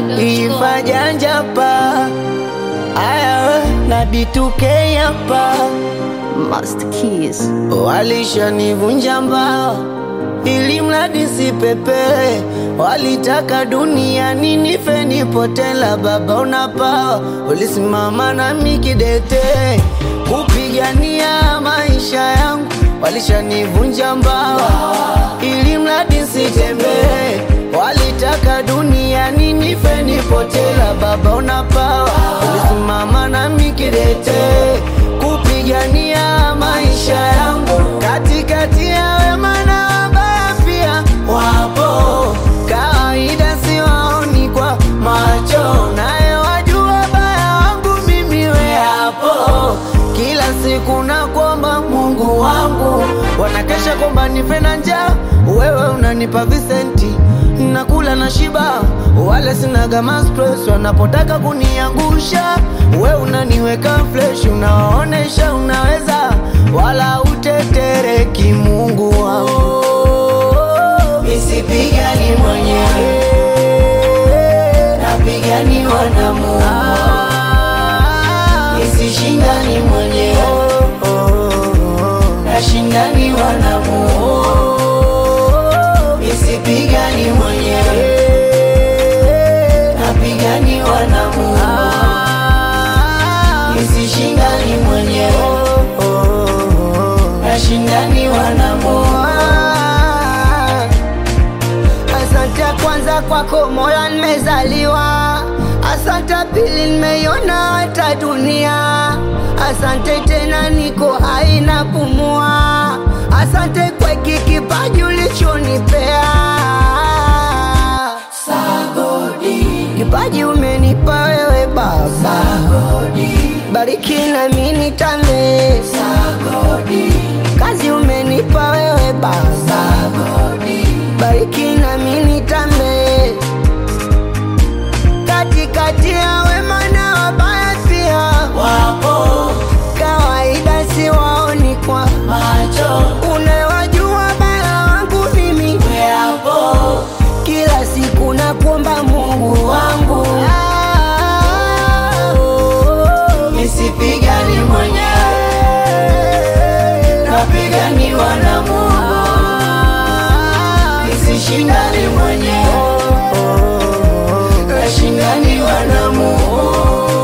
ifajanja pa aya na B2K hapa Master Keys. Walishanivunja mbao ili mradi sipepe, walitaka duniani nife nipotela. Baba unapawa, ulisimama nami kidete kupigania maisha yangu. Walishanivunja mbao ili mradi sitembee, walitaka duniani nife nipotela. Baba unapawa, ulisimama nami kidete kupigania maisha yangu katikati ya wema na wabaya pia wapo, kawaida siwaoni kwa macho, naye wajua baya wangu mimi we hapo. Kila siku nakuomba Mungu wangu, wanakesha kwamba nife na njaa, wewe unanipa visenti nakula na shiba, wala sinaga stress wanapotaka kuniangusha, we unaniweka fresh, unaonesha unaweza, wala utetereki. Mungu wangu, nisipigani mwenyewe, napiganiwa na Mungu, nisishindani mwenyewe, nashindaniwa na Mungu nisipigani mwenyewe, napiganiwa na Mungu, nisishindani mwenyewe, nashindaniwa na Mungu. Asante kwanza kwako Mola, nimezaliwa. Asante pili, nimeiona hata dunia. Asante tena, niko hai na pumua. Asante kwa hiki kipaji ulichonipea. Sagodi, kipaji umenipa wewe Baba. Sagodi, bariki na mimi nitame. Sagodi, kazi umenipa wewe Baba. Sagodi, bariki na mimi nitame. Katikati ya wema na wabaya pia wapo, kawaida siwaoni kwa macho, unawajua baya wangu mimi weapo, kila siku nakuomba Mungu wangu nisipigani mwenyewe, napiganiwa na Mungu, nisishindani mwenyewe, nashindaniwa na Mungu,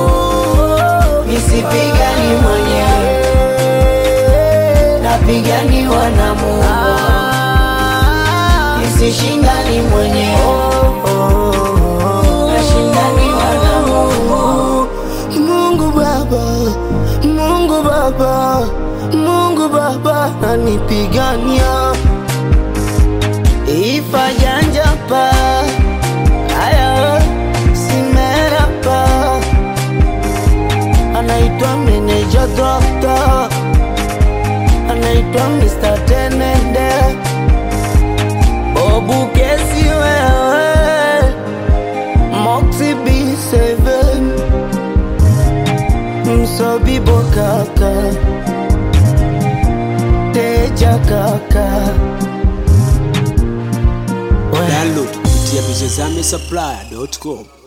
nisipigani mwenyewe, napiganiwa na Mungu, nisishindani mwenyewe, nashindaniwa na Mungu. Mungu Baba, Mungu Baba, Mungu Baba nanipigania ifajanja pa aya simera pa anaitwa meneja dokta anaitwa Mr. Tenende Bobu kesi wewe Moxie B7 Msobibo kaka Teja kaka Download kupitia vijazame supply.com.